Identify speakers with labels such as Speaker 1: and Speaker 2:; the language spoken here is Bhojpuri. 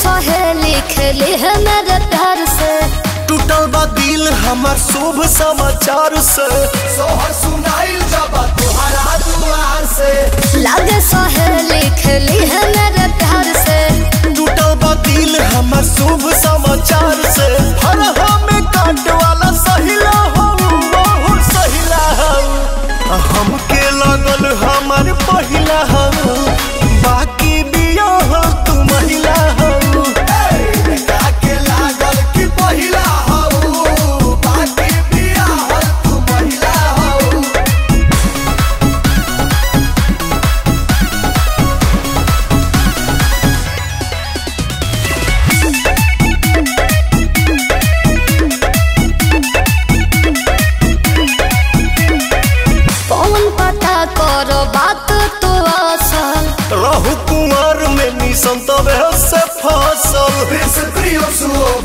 Speaker 1: सहेली खेली है मेरे प्यार से
Speaker 2: टूटल बा दिल हमार शुभ समाचार से सोहर सुनाइल जब तुहरा दुआर से
Speaker 1: लागे सहेली खेली है मेरे प्यार से
Speaker 2: टूटल बा दिल हमार शुभ समाचार से हर हमें काट वाला सहिला हो बहुत सहिला हो हमके लगल हमार पहिला हो बाकी बिया हो तू महिला हो के लागल कि पहिला हो बाकी बिया हो तू महिला हो
Speaker 1: कौन पता करो बात तो असल
Speaker 2: रहु कुमार में निसंत से फसल